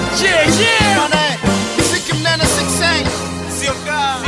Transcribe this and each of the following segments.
Yeah, yeah. Bwana, mziki mnene 6 Sio kaa.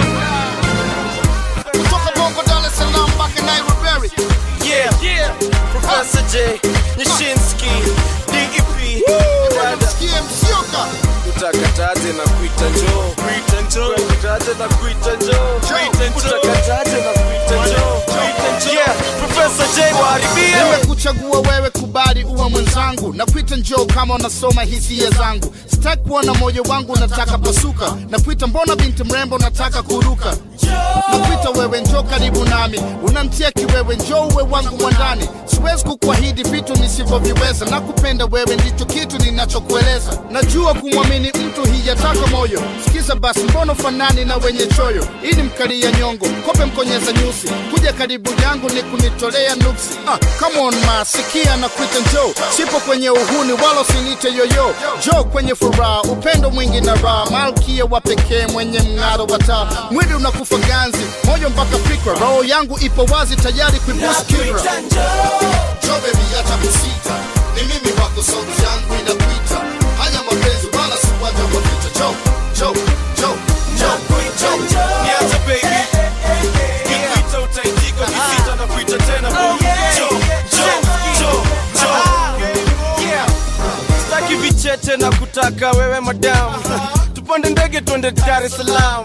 kutoka Bongo, Dar es Salaam mpaka Nairobi. Yeah, yeah. Professor J, Nyashinsky, DEP. Dada, Sikie msioka utakataje na kuita njoo. Kuita njoo. Utakataje na kuita njoo. Kuita njoo. Utakataje na kuita njoo. Kuita njoo. Yeah, Professor J waharibie. nimekuchagua wewe, kubali uwe mwenzangu, na kuita njoo kama unasoma hisia zangu. Sitaki kuona moyo wangu unataka pasuka, na kuita mbona binti mrembo unataka kuruka nakuita wewe, njoo karibu nami, unamtia kiwewe, njoo uwe wangu mwandani. Siwezi kukuahidi vitu nisivyoviweza, na kupenda wewe ndicho kitu ninachokueleza. Najua kumwamini mtu hiyataka moyo. Sikiza basi, mbona fanani na wenye choyo? Ili mkalia nyongo, kope mkonyeza nyusi, kuja karibu yangu ni kunitolea nuksi. Ah, come on ma, sikia na kuita njoo, sipo kwenye uhuni wala usinite yoyo, njoo kwenye furaha, upendo mwingi na raha, malkia wa pekee mwenye mng'aro wa taa, mwili unakufa ganzi, moyo mpaka fikra, roho yangu ipo wazi tayari kuibusu kibra. Njoo baby, acha kusita, ni mimi wako, sauti yangu inakuita. Haya mapenzi wala si uwanja wa vita. Njoo, njoo, njoo, njoo, njoo. Niache baby. Nikuita utaitika, ukisita na kuita tena boo. Njoo, njoo, njoo, njoo. Yeah. Sitaki vicheche na kutaka wewe madam. Tupande ndege twende Dar es Salaam.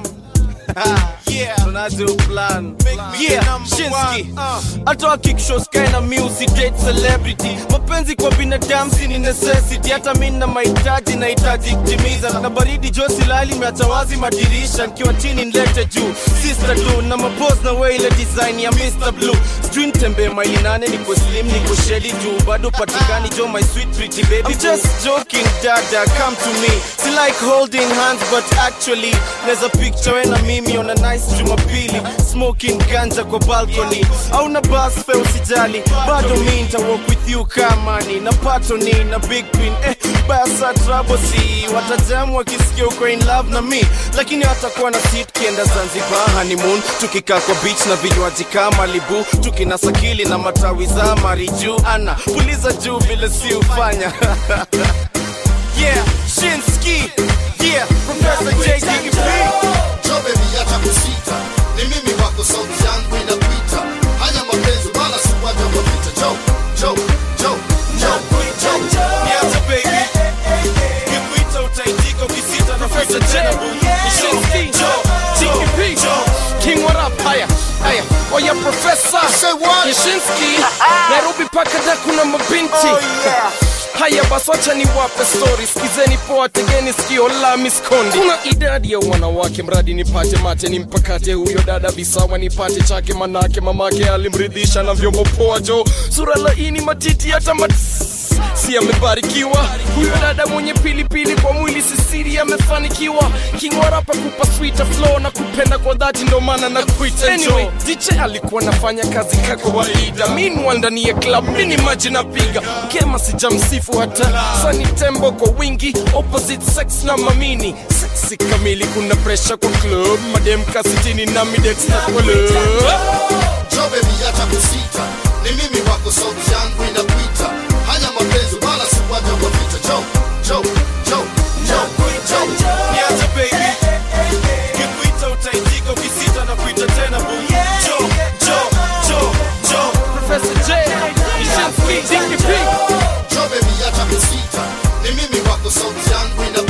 Tunaje plan. Yeah, Shinski. Hata wakikisho sky na music date celebrity. Mapenzi kwa binadamu si ni necessity. Hata mimi na mahitaji nahitaji kutimiza. Na baridi josi lali imeacha wazi madirisha. Nikiwa chini nilete juu. Sister do na mapose na way ile design ya Mr. Blue. Sijui nitembee maili nane niko slim niko sheli juu. Bado patikani jo my sweet pretty baby. I'm just joking dada come to me. Si like holding hands but actually Neza picture we na mimi on a nice Jumapili Smoking ganja kwa balcony Au na bus fare usijali Bado mi nita walk with you kama ni Na patoni na big queen Eh, basa trouble si Watajamu wakisikia uko in love na mi Lakini watakuwa na seat kienda Zanzibar honeymoon Tukikaa kwa beach na vinywaji kama libu Tukinasakili na matawi za mariju Ana, puliza juu vile si ufanya Yeah, Shinski. Yeah, Professor J. DP. Njoo baby, acha kusita, ni mimi wako, sauti yangu inakuita. Haya mapenzi wala si uwanja wa vita. Njoo, njoo, njoo, njoo, njoo. Niache baby. Nikuita utaitika ukisita na Professor kuita J, tena boo. Shinski, Joe, TKP, King what up, haya, haya, oya professor Say what? Yashinsky, Nairobi paka da kuna mabinti Haya basi wacha niwape story, sikizeni poa, tegeni sikio la miskondi. Kuna idadi ya wanawake, mradi nipate mate, nimpakate huyo dada visawa, nipate chake, manake mamake alimridhisha na vyombo poa, jo sura laini, matiti hata mat si amebarikiwa huyo dada mwenye pilipili kwa mwili sisiri amefanikiwa kingwarapa kupa sweet flow na kupenda kwa dhati ndo maana na kuita anyway, DJ alikuwa nafanya kazi ka kawaida meanwhile ndani ya club mini maji napiga kema sijamsifu hata sani tembo kwa wingi opposite sex na mamini sexy kamili kuna pressure kwa club madem kasitini na midex na kwa love Njoo baby, acha kusita, ni mimi wako, sauti yangu inakuita. Haya mapenzi wala si uwanja wa vita. Njoo, njoo, njoo, njoo, njoo. Niache baby. Nikuita utaitika ukisita na kuita tena boo. Joe, Joe, Joe, Joe. Professor J, Yashinsky, DKP Njoo baby, acha kusita, ni mimi wako, sauti yangu inakuita.